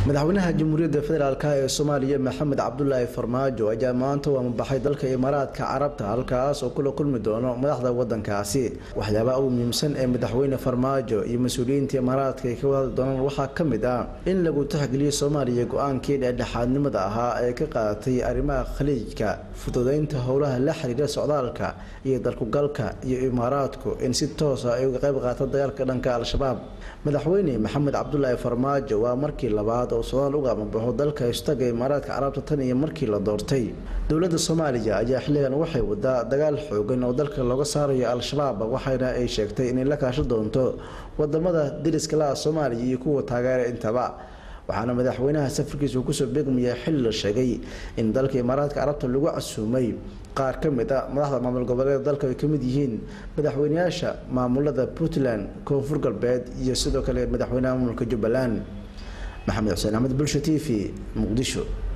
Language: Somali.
madaxweynaha jamhuuriyadda federaalk ee soomaaliya maxamed cabdulaahi farmaajo ayaa maanta u amabaxay dalka imaaraadka carabta halkaas oo kula kulmi doono madaxda wadankaasi waxyaabaha ugu muhiimsan ee madaxweyne farmaajo iyo mas-uuliyiinta imaaraadka ay ka wadahadli doonaan waxaa ka mid ah in lagu taxgeliyo soomaaliya go-aankii dhexdhexaadnimada ahaa ee ka qaadatay arrimaha khaliijka fududeynta howlaha la xiriira socdaalka iyo dalkugalka iyo imaaraadku in si toosa ay uga qayb qaato dagaalka dhanka al-shabaab madaxweyne maxamed cabdulaahi farmaajo waa markii labaad oo soodaal uga amabaxo dalka istaga imaaraadka carabta tan iyo markii la doortay dowladda soomaaliya ayaa xilligan waxay wadaa dagaal xoogan oo dalka looga saarayo al-shabaab waxayna ay sheegtay inay la kaasho doonto wadamada dariska la-a soomaaliya iyo kuwa taageera intaba waxaana madaxweynaha safarkiisa uu kusoo beegmaya xilli la sheegay in dalka imaaraadka carabta lagu casuumay qaar ka mid a madaxda maamul goboleeda dalka ay ka mid yihiin madaxweynayaasha maamulada puntland koonfur galbeed iyo sidoo kale madaxweynaha maamulka jubbaland maxamed xuseen axmed bulsha t v muqdisho